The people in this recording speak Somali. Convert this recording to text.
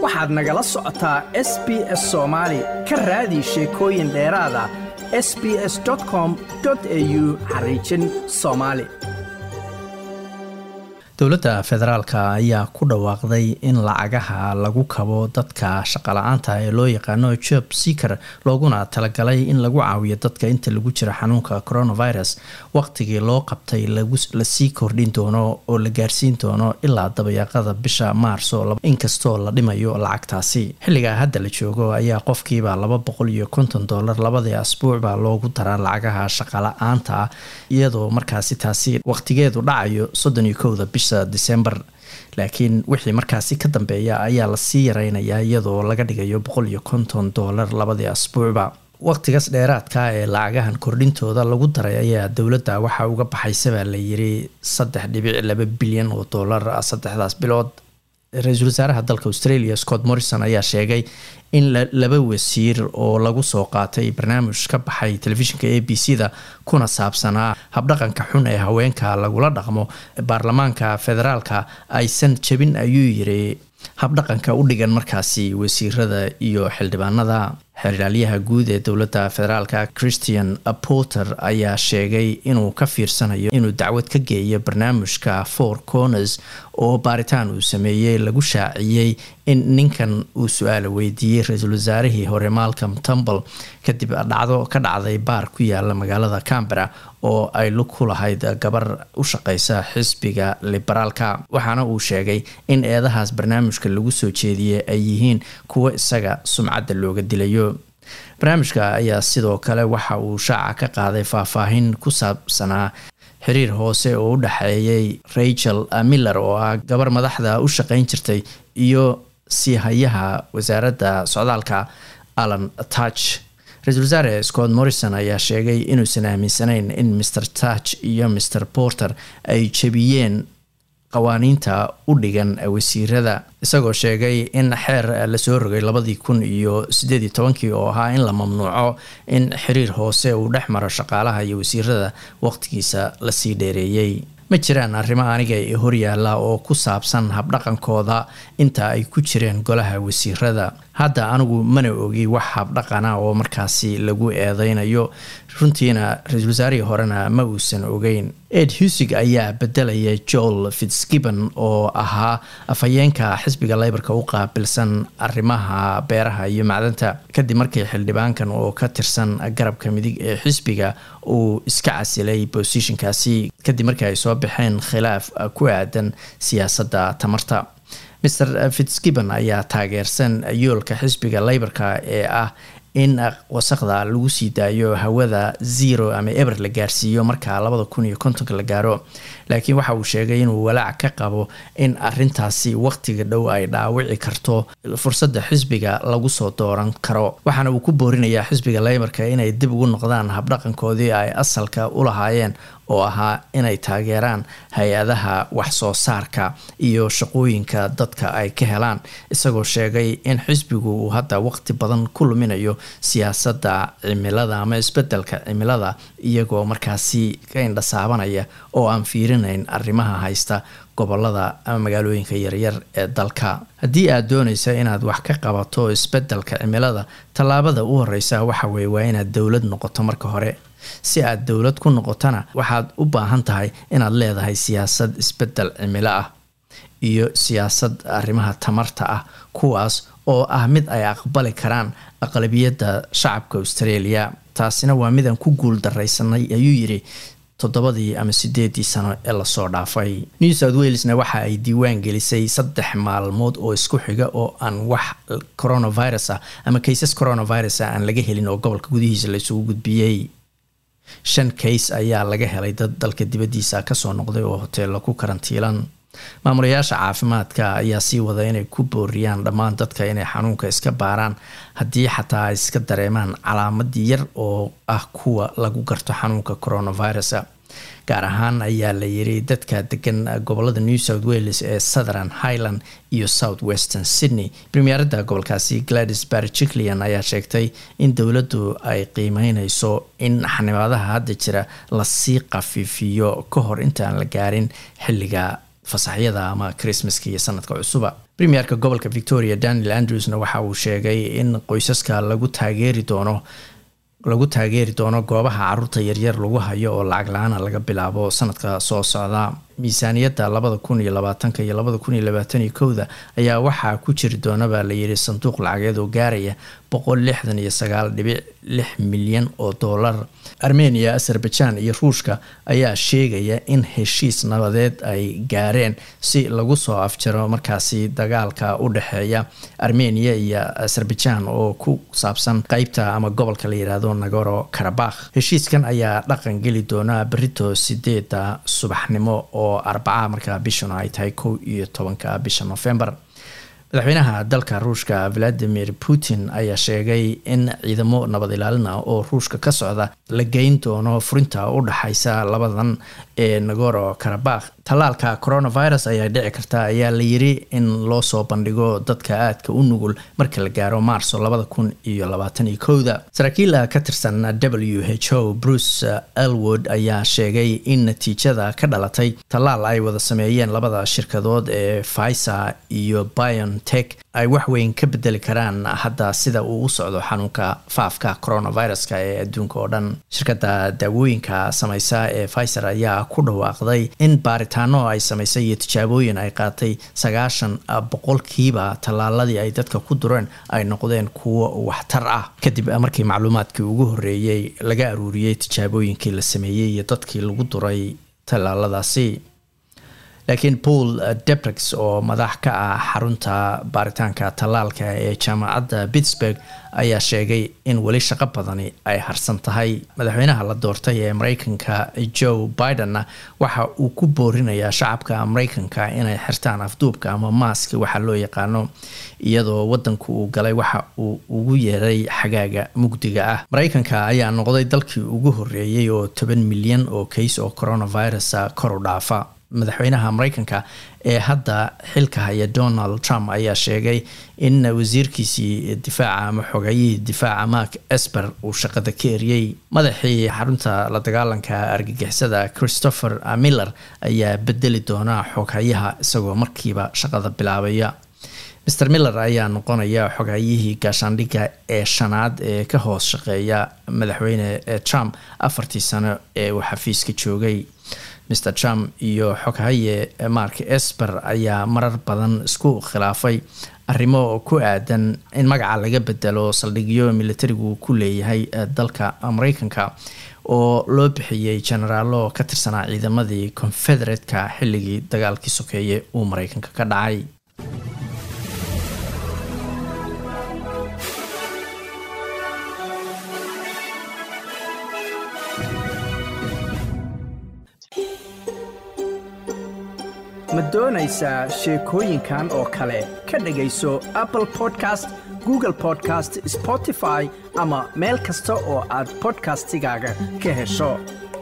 waxaad nagala socotaa s b s soomaali ka raadi sheekooyin dheeraada s b s com au xariijin soomaali dowladda federaalka ayaa ku dhawaaqday in lacagaha lagu kabo dadka shaqala-aanta ee loo yaqaano job seaker looguna talagalay in lagu caawiyo dadka inta lagu jiro xanuunka coronavirus waqtigii loo qabtay lasii kordhin doono oo la gaarsiin doono ilaa dabayaaqada bisha maarso inkastoo la dhimayo lacagtaasi xilligaa hadda la joogo ayaa qofkiiba laba boqol iyo konton dolar labadii asbuucbaa loogu daraa lacagaha shaqala-aanta iyadoo markaasi taasi waqtigeedu dhacayo soddon iyo kowda bisha december laakiin wixii markaasi ka dambeeya ayaa lasii yareynayaa iyadoo laga dhigayo boqol iyo konton dolar labadii asbuucba waqtigaas dheeraadka ee lacagahan kordhintooda lagu daray ayaa dowladda waxaa uga baxaysabaa la yiri saddex dhibic laba bilyan oo dollar saddexdaas bilood ra-iisul wasaaraha dalka australia scott morrison ayaa sheegay in laba wasiir oo lagu soo qaatay barnaamij ka baxay telefishinka a b c da kuna saabsanaa habdhaqanka xun ee haweenka lagula dhaqmo baarlamaanka federaalka aysan jabin ayuu yiri habdhaqanka u dhigan markaasi wasiirada iyo xildhibaanada xeerdhaalyaha guud ee dowladda federaalka christian porter ayaa sheegay inuu ka fiirsanayo inuu dacwad ka geeyo barnaamijka four corners oo baaritaan uu sameeyey lagu shaaciyey in ninkan uu su-aala weydiiyey ra-iisul wasaarihii hore malcom tumble kadib dhacdo ka dhacday baar ku yaala magaalada cambera oo ay lug ku lahayd gabar u shaqeysa xisbiga liberaalka waxaana uu sheegay in eedahaas barnaamijka lagu soo jeediyey ay yihiin kuwo isaga sumcadda looga dilayo barnaamijka ayaa sidoo kale waxa uu shaaca ka qaaday faahfaahin ku saabsanaa xiriir hoose oo u dhexeeyay rachel miller oo ah gabar madaxda u shaqeyn jirtay iyo siihayaha wasaaradda socdaalka alan touch ra-iisul wasaare scott morrison ayaa sheegay inuusan aaminsanayn in mr touch iyo mr porter ay jebiyeen qawaaniinta u dhigan wasiirada isagoo sheegay in xeer lasoo rogay labadii kun iyo sideed iyo tobankii oo ahaa in la mamnuuco in xiriir hoose uu dhex maro shaqaalaha iyo wasiirada waqtigiisa lasii dheereeyey ma jiraan arrimo aniga ee horyaala oo ku saabsan habdhaqankooda inta ay ku jireen golaha wasiirada hadda anigu mana ogi wax habdhaqana oo markaasi lagu eedeynayo runtiina ra-iisul wasaarihii horena ma uusan ogeyn ed husig ayaa bedelaya joel fitzgibbon oo ahaa afhayeenka xisbiga leybarka u qaabilsan arrimaha beeraha iyo macdanta kadib markii xildhibaankan oo ka tirsan garabka midig ee xisbiga uu iska casilay bosishinkaasi kadib markii ay soo baxeen khilaaf ku aadan siyaasadda tamarta mr fitzgibbon ayaa taageersan yoolka xisbiga leybarka ee ah in wasaqda lagu sii daayo hawada zero ama eber la gaarsiiyo marka labada kun iyo kontonka la gaaro laakiin waxa uu sheegay inuu walaac ka qabo in arintaasi waqtiga dhow ay dhaawici karto fursadda xisbiga lagu soo dooran karo waxaana uu ku boorinayaa xisbiga leybarka inay dib ugu noqdaan habdhaqankoodii ay asalka u lahaayeen oo ahaa inay taageeraan hay-adaha wax soo saarka iyo shaqooyinka dadka ay ka helaan isagoo sheegay in xisbigu uu hadda waqti badan ku luminayo siyaasadda cimilada ama isbedelka cimilada iyagoo markaasi ka indhasaabanaya oo aan fiirinayn arrimaha haysta gobolada ama magaalooyinka yaryar ee dalka haddii aad doonaysa inaad wax ka qabato isbedelka cimilada tallaabada u horeysa waxa weye waa inaad dowlad noqoto marka hore si aad dowlad ku noqotona waxaad u baahan tahay inaad leedahay siyaasad isbedel cimilo ah iyo siyaasad arrimaha tamarta ah kuwaas oo ah mid ay aqbali karaan aqlabiyadda shacabka australia taasina waa midaan ku guul daraysanay ayuu yidhi toddobadii ama sideedii sano ee lasoo dhaafay new south walesna waxa ay diiwaan gelisay saddex maalmood oo isku xiga oo aan wax coronavirus ah ama kaysas coronavirus ah aan laga helin oo gobolka gudihiisa la isugu gudbiyey shan kays ayaa laga helay dad dalka dibaddiisa kasoo noqday oo hoteello ku karantiilan maamulayaasha caafimaadka ayaa sii wada inay ku booriyaan dhammaan dadka inay xanuunka iska baaraan haddii xataa ay iska dareemaan calaamad yar oo ah kuwa lagu garto xanuunka coronavirus gaar ahaan ayaa la yiri dadka degan gobolada new south wales ee southern highland iyo south western sydney premierada gobolkaasi gladys barjiclian ayaa sheegtay in dowladdu ay qiimeyneyso in xanibaadaha hadda jira lasii qafiifiyo ka hor intaan la gaarin xilliga fasaxyada ama christmaska iyo sanadka cusuba premierka gobolka victoria daniel andrewsna waxa uu sheegay in qoysaska lagu taageeri doono lagu taageeri doono goobaha caruurta yaryar lagu hayo oo lacag la-aana laga bilaabo sanadka soo socda miisaaniyadda labada kun iyo labaatanka iyo labada kun iyo labaatan iyo kowda ayaa waxaa ku jiri doona baa layidhi sanduuq lacageed oo gaaraya boqol lixdan iyo sagaal dhibic lix milyan oo dollar armenia azerbaijan iyo ruushka ayaa sheegaya in heshiis nabadeed ay gaareen si lagu soo afjaro markaasi dagaalka u dhexeeya armenia iyo azerbaijan oo ku saabsan qeybta ama gobolka la yidhaahdo nagoro karabakh heshiiskan ayaa dhaqan geli doona berito sideeda subaxnimo oo arbacaha markaa bishuna ay tahay kow iyo tobanka bisha november madaxweynaha dalka ruushka valadimir putin ayaa sheegay in ciidamo nabad ilaalina oo ruushka ka socda la geyn doono furinta u dhaxaysa labadan ee nagoro karabakh tallaalka coronavirus ayaa dhici karta ayaa la yiri in loo soo bandhigo dadka aadka u nugul marka la gaaro maarso labada kun iyo labaatan iyo kowda saraakiil ka tirsan w h o bruce elwood ayaa sheegay in natiijada ka dhalatay tallaal ay wada sameeyeen labada shirkadood ee pfizer iyo biontech ay waxweyn ka bedeli karaan hadda sida uu u socdo xanuunka faafka coronaviruska ee adduunka oo dhan shirkadda daawooyinka sameysa ee pfizer ayaa ku dhawaaqday in baaritaano ay samaysay iyo tijaabooyin ay qaatay sagaashan boqolkiiba tallaaladii ay dadka ku dureen ay noqdeen kuwo waxtar ah kadib markii macluumaadkii ugu horreeyey laga aruuriyey tijaabooyinkii la sameeyey iyo dadkii lagu duray tallaaladaasi laakiin paul debrix oo madax ka ah xarunta baaritaanka tallaalka ee jaamacadda pittsburg ayaa sheegay in weli shaqo badani ay harsan tahay madaxweynaha la doortay ee mareykanka joe bidenna waxa uu ku boorinayaa shacabka mareykanka inay xirtaan afduubka ama maaski waxa loo yaqaano iyadoo wadanku uu galay waxa uu ugu yeeray xagaaga mugdiga ah mareykanka ayaa noqday dalkii ugu horeeyey oo toban milyan oo kays oo coronavirus kor u dhaafa madaxweynaha mareykanka ee hadda xilka haya donald trump ayaa sheegay in wasiirkiisii difaaca ama xogayihii difaaca mark esper uu shaqada ka eriyey madaxii xarunta la dagaalanka argagixisada christopher miller ayaa bedeli doona xoghayaha isagoo markiiba shaqada bilaabaya mr miller ayaa noqonaya xogayihii gaashaandhigga ee shanaad ee ka hoos shaqeeya madaxweyne trump afartii sano ee uu xafiiska joogay mr trump iyo xoghaye mark esper ayaa marar badan isku khilaafay arrimo ku aadan in magaca laga bedelo saldhigyo militarigu ku leeyahay dalka mareykanka oo loo bixiyey generaalo ka tirsanaa ciidamadii confederatka xilligii dagaalkii sokeeye uu mareykanka ka dhacay ma doonaysaa sheekooyinkan oo kale ka dhegayso apple podcast google podcast spotify ama meel kasta oo aad bodkastigaaga ka hesho